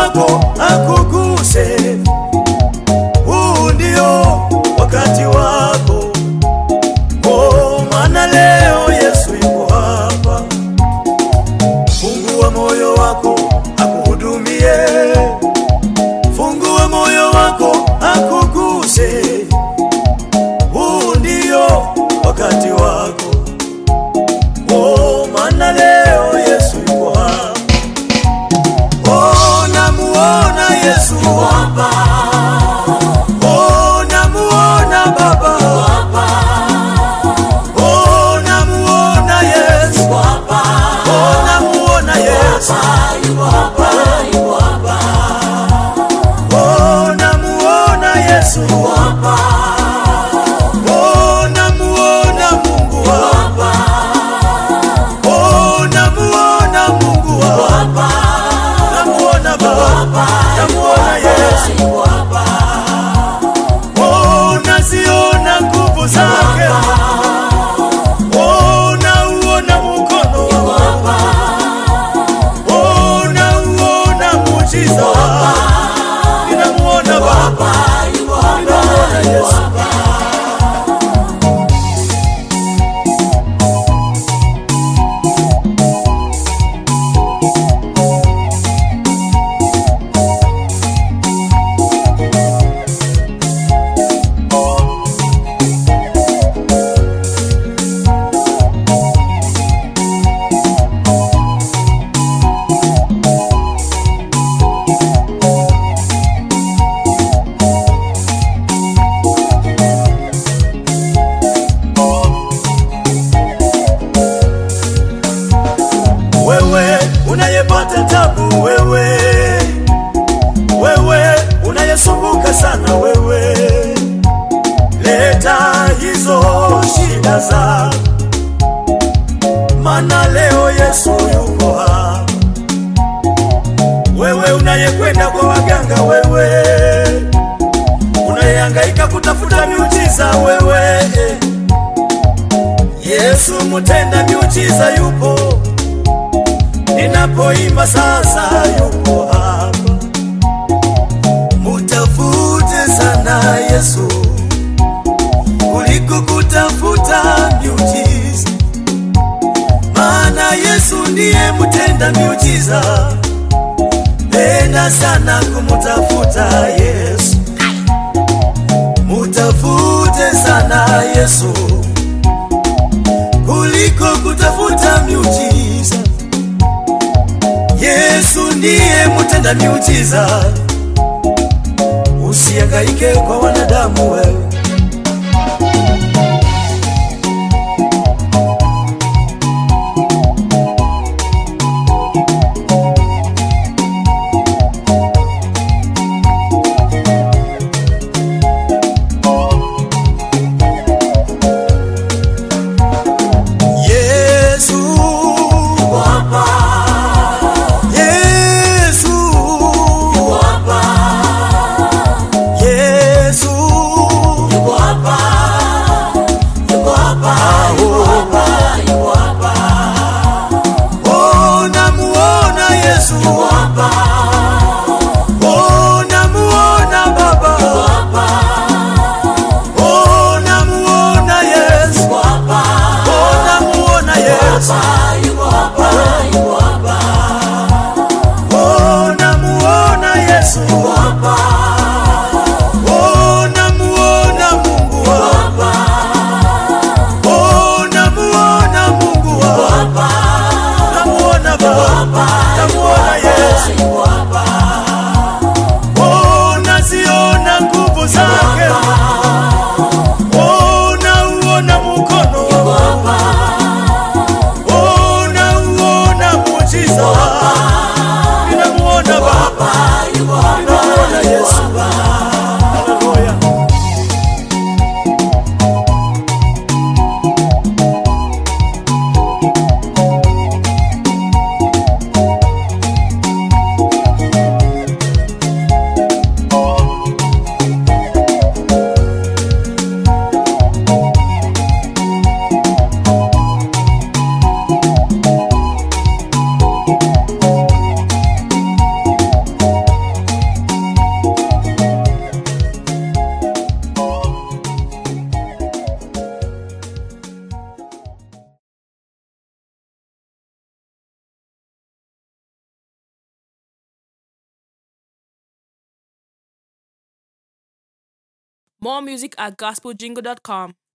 wako akuguse. Huu ndio wakati wako, oh, maana leo Yesu yuko hapa. Fungua moyo wako akuhudumie, fungua moyo wako akuguse. Huu ndio wakati wako, oh, maana leo Yesu yuko hapa. Oh, namuona Yesu hapa. Oh, namuona Baba hapa. Oh, namuona Yesu hapa. Oh, namuona Yesu hapa. Oh, namuona Yesu hapa. Oh, namuona Mungu hapa. Oh, namuona Mungu hapa. Namuona Baba, namuona Yesu Oh, naziona nguvu zake. Oh, nauona mkono. Oh, nauona muujiza. Ninamuona Baba, ninamuona Yesu. Wewe unayepata tabu, wewe wewe unayesumbuka sana, wewe leta hizo shida za maana leo Yesu yuko hapa. Wewe unayekwenda kwa waganga, wewe unayehangaika kutafuta miujiza, wewe Yesu mtenda miujiza yupo ninapoimba sasa yuko hapa. Mutafute sana Yesu kuliko kutafuta miujiza, maana Yesu ndiye mtenda miujiza. Penda sana kumutafuta Yesu, mutafute sana Yesu kuliko kutafuta miujiza. Yesu ndiye mtenda miujiza, usihangaike kwa wanadamu wewe. Yesu Yesu Yesu More music at gospeljingle.com.